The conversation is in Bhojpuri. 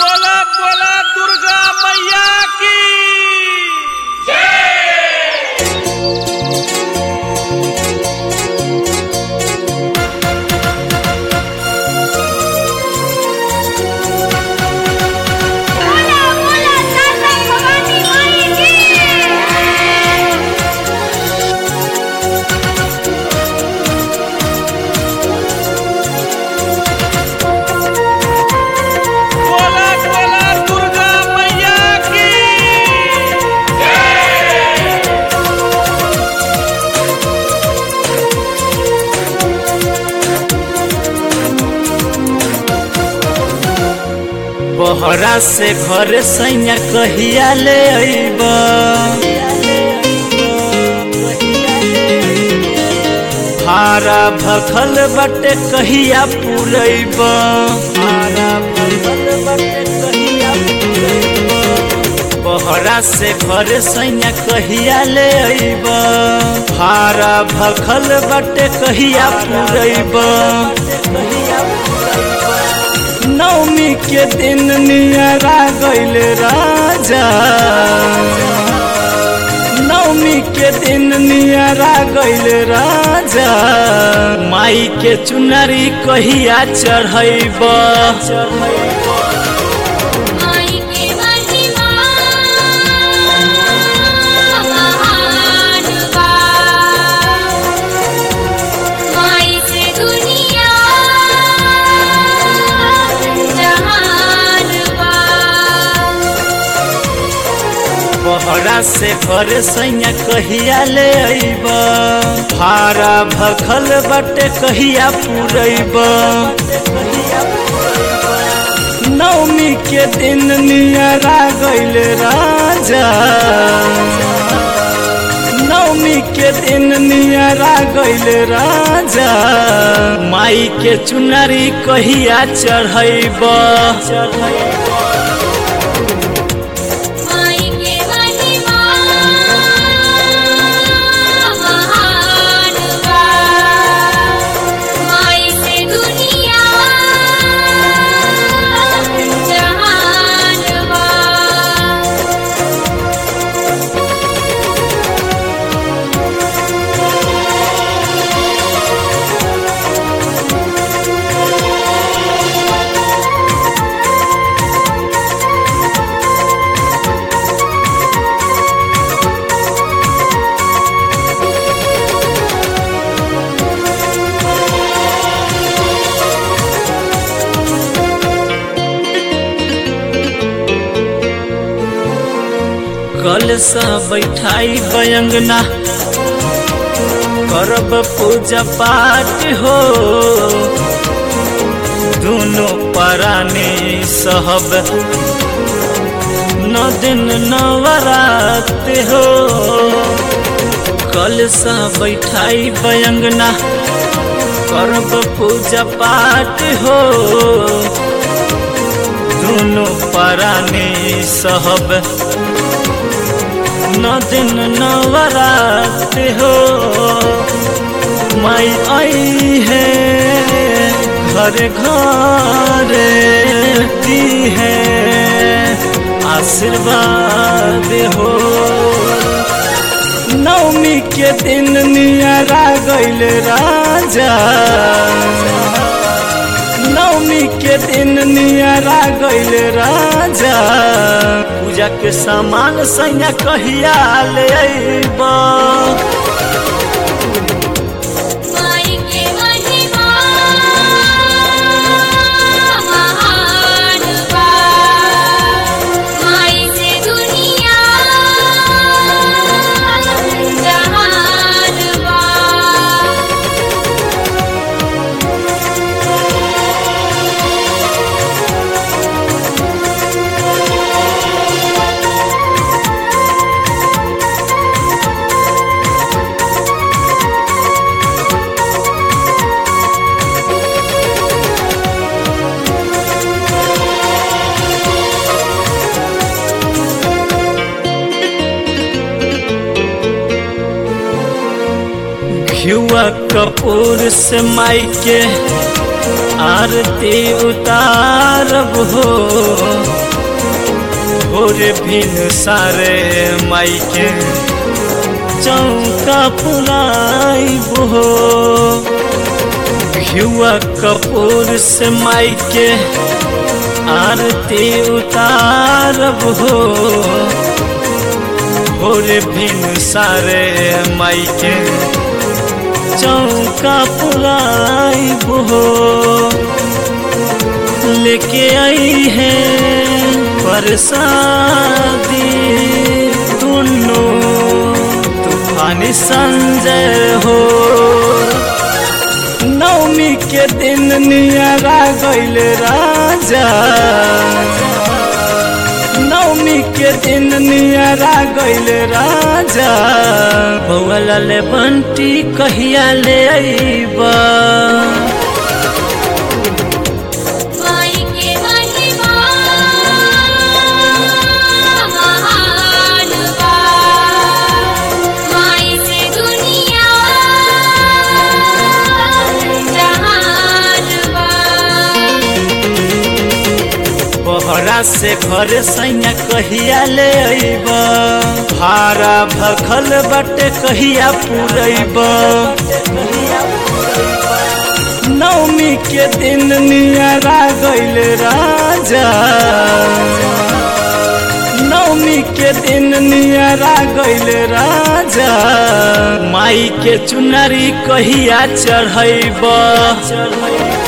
बोला बोला दुर्गा मैया की बोला बोला साता भवानी माई की बोला बोला दुर्गा मैया की बहरा से घर सैया कहिया ले अइब भारा भखल बटे कहिया पुरैब भारा भखल बटे कहिया पुरैब बहरा से घर सैया कहिया ले अइब भारा भखल बटे कहिया पुरैब कहिया पुरैब नवमी के दिन नियरा गईल राजा नवमी के दिन नियरा गईल राजा माई के चुनरी कहिया चढ़ैब माई के महिमा महान बा माई से दुनिया जहान बा बहरा से घर सैया कहिया ले अइब भारा भखल बटे कहिया पुरैब नवमी के दिन नियरा गईल राजा नवमी के दिन नियरा गईल राजा माई के चुनरी कहिया चढ़ैब माई के महिमा महान बा माई से दुनिया जहान बा कल सा बैठाई बयंगना करब पूजा पाठ हो दोनों परानी सहब नौ दिन नवरात हो कल सा बैठाई बयंगना करब पूजा पाठ हो दोनों परानी सहब नौ दिन नवरात हो माई आई है घर घर दी है आशीर्वाद हो नवमी के दिन नियरा गईल राजा नवमी के दिन नियरा गईल राजा पूजा के सामान सैया कहिया ले अइब माई के महिमा महान बा माई से दुनिया जहान बा घियुआ कपूर से माई के आरती उतारब हो भोर भिन सारे माई के चौका पुराइब हो घियुआ कपूर से माई के आरती उतारब हो भोर भिन सारे माई के चौका पुराइब हो लेके आई है बरसाती दुनो तूफानी संजय हो नवमी के दिन नियरा गईल राजा नवमी के दिन नियरा गईल राजा बउआ ले बंटी कहिया ले अइबा माई के महिमा महान बा माई से दुनिया जहान बा बहरा से घर सैया कहिया ले अइब भारा भखल बटे कहिया पुरैब नवमी के दिन नियरा गईल राजा नवमी के दिन नियरा गईल राजा माई के चुनरी कहिया चढ़ैब